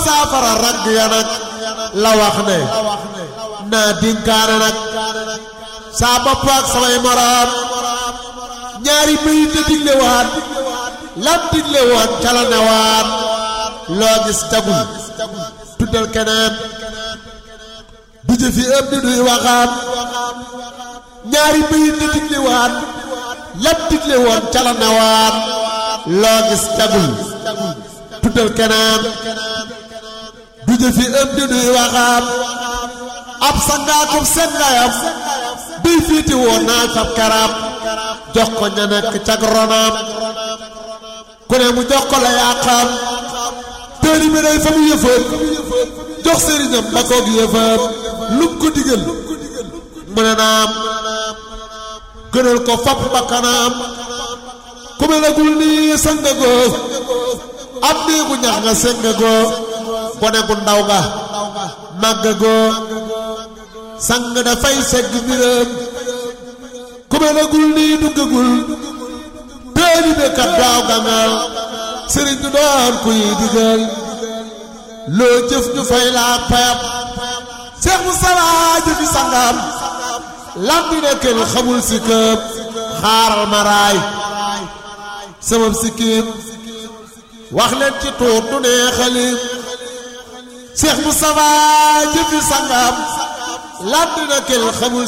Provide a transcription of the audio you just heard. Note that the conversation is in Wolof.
saafara ragg ya nag la wax ne naa dinkaane nag saa bopp ak samay moroom ñaari bayit la digle waat lam digle woon ca la ne waat loo gis tagul tuddal keneen du jëfi ëpp di duy waxaat ñaari bayit la digle waat lam digle woon ca la ne waat loo gis tagul tuddal keneen du jëfi ëpp di duy waxaat ab sangaakum seen ngayam bii fiiti woon naa fab karam jox ko ña nekk cag ronaam ku ne mu jox ko la yàqam téeri bi day fa mu yëfam jox sëriñam ba koog yëfam lum ko digal mu ne naam gënal ko fab bakkanaam ku me nagul nii sangagoo ab néegu ñax nga sengagoo gone gu ndaw nga màggagoo sang dafay segg mbiram ku me nagul nii duggagul téeli be kat daaw gangal sëriñ du doon kuy digal loo jëf ñu fay laa payam Seex Mustafa jëfi sangam lambi ne kenn xamul si këp xaaral ma raay sama sikkim wax leen ci tuut du neexali Seex Mustafa jëfi sangam lambi ne kenn xamul